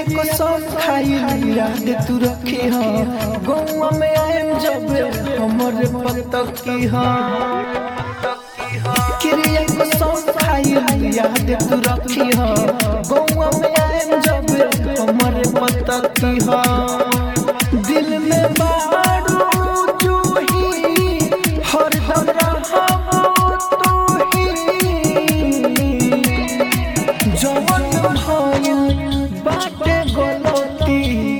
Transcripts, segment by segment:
कसम खाई याद तू रखी हो गौवा में आएम जब हमर पतकी हो क्रिया कसम खाई याद तू रखी हो गौवा में आएम जब हमर पतकी हो दिल में बारू जूही हरदम रहबो तू ही जवन भइल बाटे गलती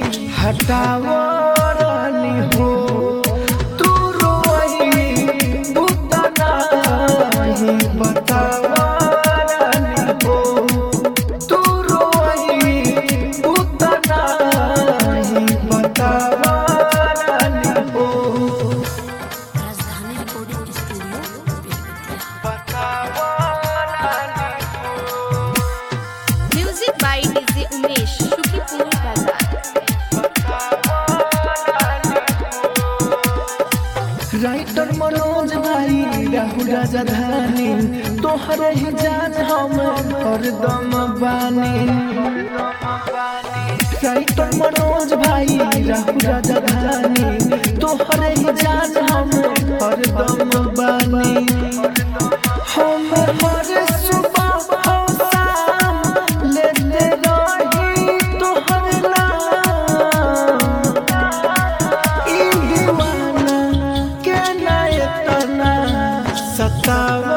हटावरानी हो तू रोई बुता नाही बतावरानी हो तू रोई बुता नाही बतावरानी हो Rajdhani recording studio music by DJ Umesh Shukipur Bazar writer Manoj भाई राहुल राजधानी तोहरे ही जान हम हरदम बानी राइटर मनोज भाई राहुल राजधानी तोहरे ही जान हम हरदम बानी हम हर सुबह हम शाम लेते रही तोहर नाम ई दीवाना के ना इतना सतावा